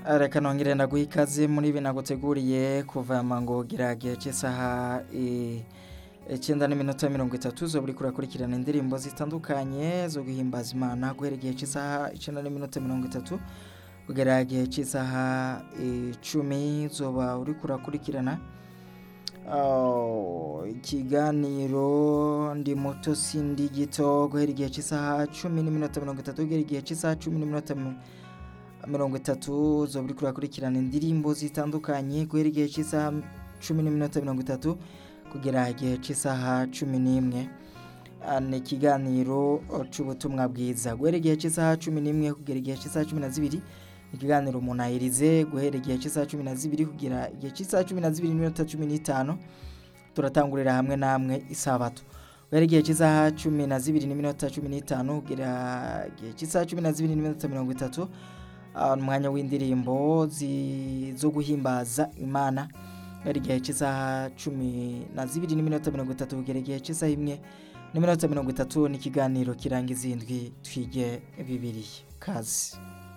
reka nongere ndaguha ikaze muri ibi naguteguriye kuva mango gihe cy'isaha icyenda n'iminota mirongo itatu zo buri kurakurikirana indirimbo zitandukanye zo guhimbaza imana guhera igihe cy'isaha icyenda n'iminota mirongo itatu kugera igihe cy'isaha icumi zoba uri kurakurikirana ikiganiro ndi muto sindi gito guhera igihe cy'isaha cumi n'iminota mirongo itatu kugera igihe cy'isaha cumi n'iminota mirongo itatu zo buri kurakurikirana indirimbo zitandukanye guhera igihe cy'isaha cumi n'iminota mirongo itatu kugera igihe cy'isaha cumi n'imwe ni ikiganiro cy'ubutumwa bwiza guhera igihe cy'isaha cumi n'imwe kugera igihe cy'isaha cumi na zibiri ikiganiro umuntu ayirize guhera igihe cy'isaha cumi na zibiri kugera igihe cy'isaha cumi na zibiri n'iminota cumi n'itanu turatangurira hamwe namwe isabato guhera igihe cy'isaha cumi na zibiri n'iminota cumi n'itanu kugera igihe cy'isaha cumi na zibiri n'iminota mirongo itatu umwanya w'indirimbo zo guhimbaza imana guhera igihe cy'isaha cumi na zibiri n'iminota mirongo itatu kugera igihe cy'isaha imwe n'iminota mirongo itatu n'ikiganiro kirangiza indwi twige bibiri kazi